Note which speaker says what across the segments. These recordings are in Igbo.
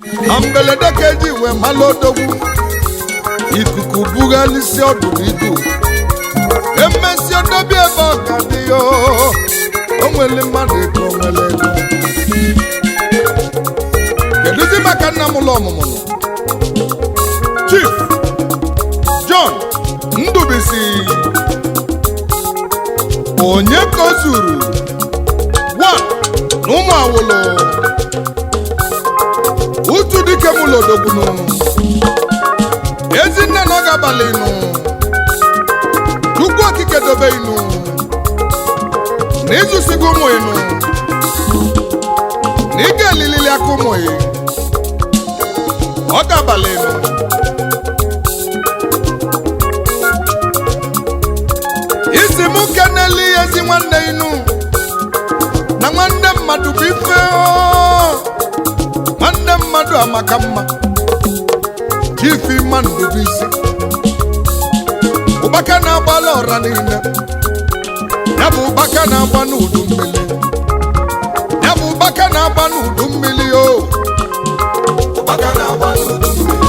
Speaker 1: na mberede ka eji wee malụ odogwu ikuku bughalisi ọdụm idu emesi odobi ebe ọ ga dị ya o nwere mmadụ ego o nwere ego kedụzi maka nna m ụlọ ọmụmụ nọ chief john ndubisi onye ka o zuru one na ụmụ awụlụ utu dike mụ lodogbunu ezinne na ọ ga-abalị nụ chukwu okike dobe inu na ịzụsigo ụmụ inu na ị ga-elilili aka ụmụ ị ọ ga-abalị inu isi mụ keneli ezi nwanne inu na nwanne mmadụ bụ ife o. nwanne mmadụ amaka mma chifi mmadụ bụ isi ụbaka na-agbala ọra niile ya bụ ụbaka na-agba n'udu mmiri ya bụ ụbaka na-agba n'udu mmiri o ụbaka na-agba n'udu mmiri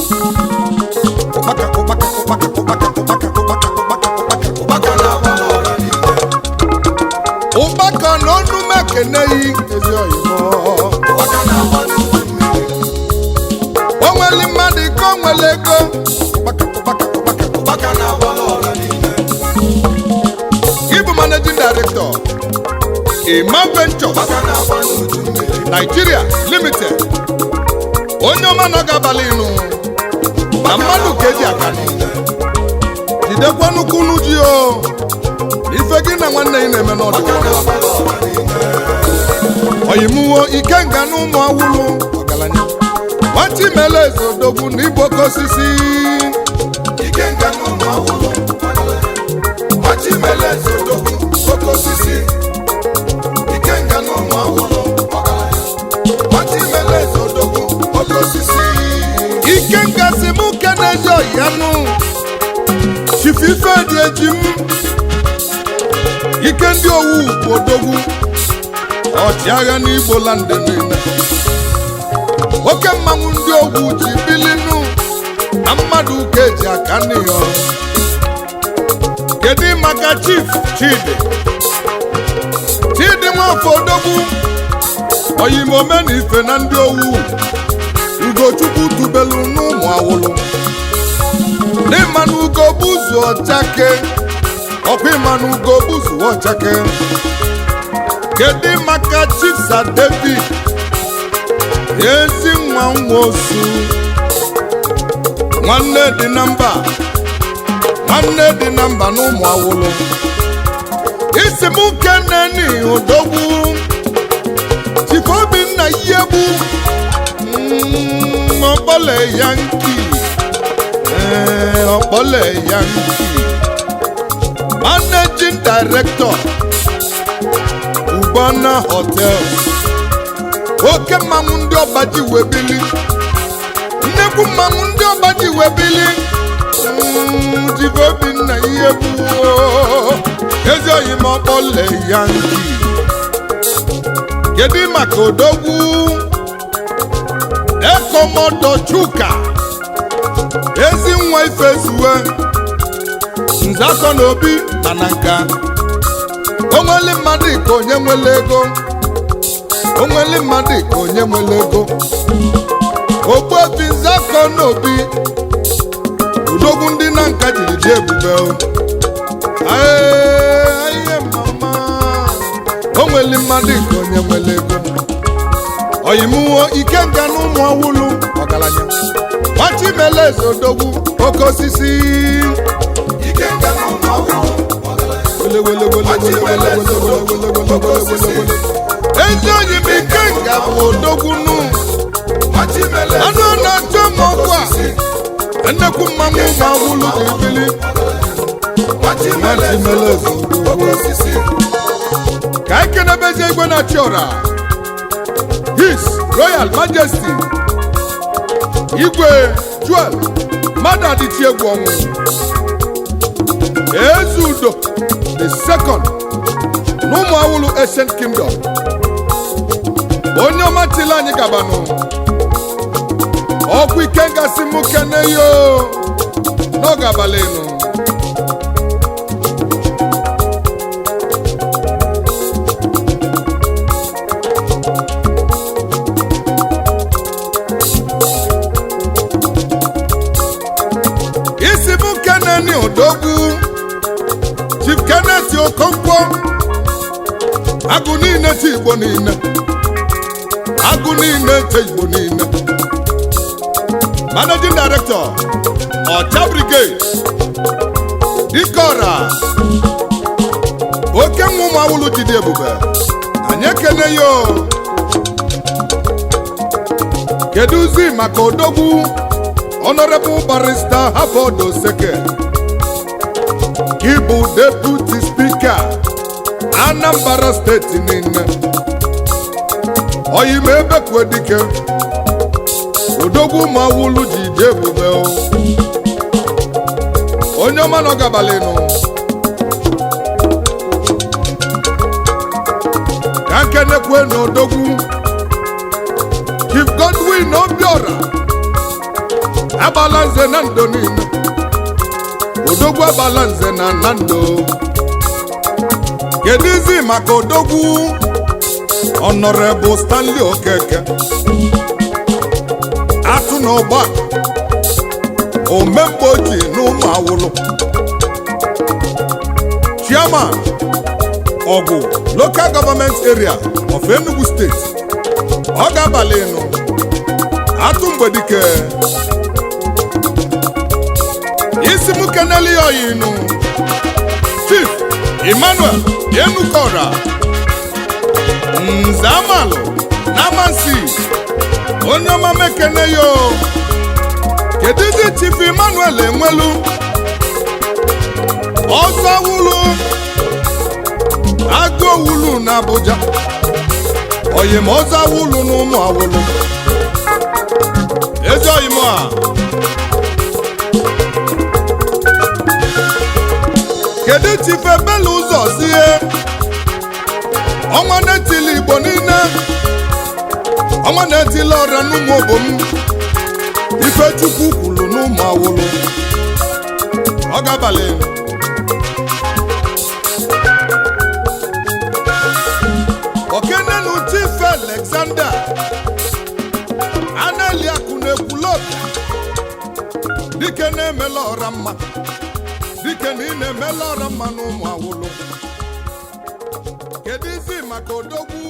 Speaker 1: ụbaka ụbaka ụbaka ụbaka ụbaka ụbaka ụbaka ụbaka ụbaka na-agba n'ọra niile ụbaka n'ọnụ m ekeneghị ezi oyibo ụbaka na-agba n'udu mmiri o nwere mmadụ ike o nwere ego ụbaka ụbaka ụbaka ụbaka na-agba n'ọra niile Gị bụ managing director Ima Ventures Nigeria Limited onye ọma nọ ga-abalị ịnụ na mmadụ ka eji aka nụ jidekwa nnukwu unu ji o ife gị na nwanne gị na-eme n'ọdụ oyimuwo ikenga na ụmụ awụlụ ọgaranya nwata imele eze odogwu na igbo oke osisi ikenga na ụmụ awụlụ nwata imele eze odogwu oke osisi ikenga na ụmụ awụlụ ọgaranya nwata imele eze odogwu oke osisi ikenga si mụ kenezi ọyanụ chifife dị eji m ike ndị owu bụ odogwu ọchịagha n'igbo landị niile oke mmanwụ ndị ogwu ji bilinu na mmadụ ka eji aka n'ihe kedu maka chief chidi chidi nwafọ odogwu oyimome na ife na ndị owu ugochukwu tubelu n'ụmụ awụlụ n'ịmanụ ugo buzu ọchake ọkwa ịmanụ ugo buzu ọchake kedu maka chief sir david ezi nwa nwosu nwanne dị na mba nwanne dị na mba n'ụmụ awụlụ isi m keneni odogwu chief obinna yegbu mm, ọkpọle yanki ee, ọkpọle yanki managing director Ubana Hotel oke mmanwụ ndị ọba ji wee bili nnekwu mmanwụ ndị ọba ji wee bili Mm, Chief Obinna ihe gbuo ezi oyi ma ọkpọle ya nki kedu maka odogwu ekomodo chuka ezi nwa ifezuwe nzakọ na obi na na nka onweli mmadụ ka onye nwere ego onweli mmadụ ka onye nwere ego ogbuobi nzakọ n'obi udogwu ndị na nka jiri dị ebube o. Ee, ihe mama onweli mmadụ ka onye nwere ego oyimuwo ikenga na ụmụ ọwụlụ ọgaranya nwachimele eze odogwu oke osisi ikenga na ụmụ ọwụlụ ezi onye m ikenga bụ odogwu nu anụ na-achọ m ọkụ a nnekwu mmanwụ ma ọwụlụ na-ebili nwachimele eze odogwu ka anyị kenebezie igwe na-achị ọra his royal majesty igwe juel mmadụ adịchi egwu ọnwụ eze udo the second n'ụmụ awụlụ ancient kingdom onye ọma tili anyị gabanụ ọkwa ike ngasị m kene yo n'oge abalị nụ isi m keneni odogwu chief kenneth okonkwo agụ niile te igbo niile agụ niile te igbo niile managing director ọcha brigade dikora oke nwa ụmụ awụlụ jide ebube anyị ekene yo kedụzi maka odogwu honorable barrister harvard oseke ịbụ deputy speaker anambra steeti niile oyime ebekwe dike odogwu ụmụ awụlụ ji dị ebube o. onye ọma nọ gabalịnụ ka nkenekwe na odogwu chief godwin obiora agbala nze na ndo niile odogwu agbala nze na na ndo kedu izi maka odogwu honorable stanley okeke atụ na ọgba omemgbe ojii n'ụmụ awụlụ chairman ọgwụ local government area of enugu steeti ọ ga-abalị nụ atụ mgbedike isi m keneli ya oyinu chief emmanuel enukora nze amalụ n'amansi onye ọma mekene yo kedu ndị chief emmanuel enwelu ọzọ wulu agụ owulu na abuja oyim ọzọ awulu na ụmụ awulu ezi oyim a kedu chief ebele ụzọ zie ọnwa na-etili igbo niile ọnwa na-etili ọrịa n'ụmụ obom ifechukwu kwuru n'ụmụ awụlụ ọ ga-abalị okenenu chief alexander analiakụ na-ekwulọbịa dike na-emela ọra mma dike na ị na-emela ọra mma n'ụmụ awụlụ kedu izi maka odogwu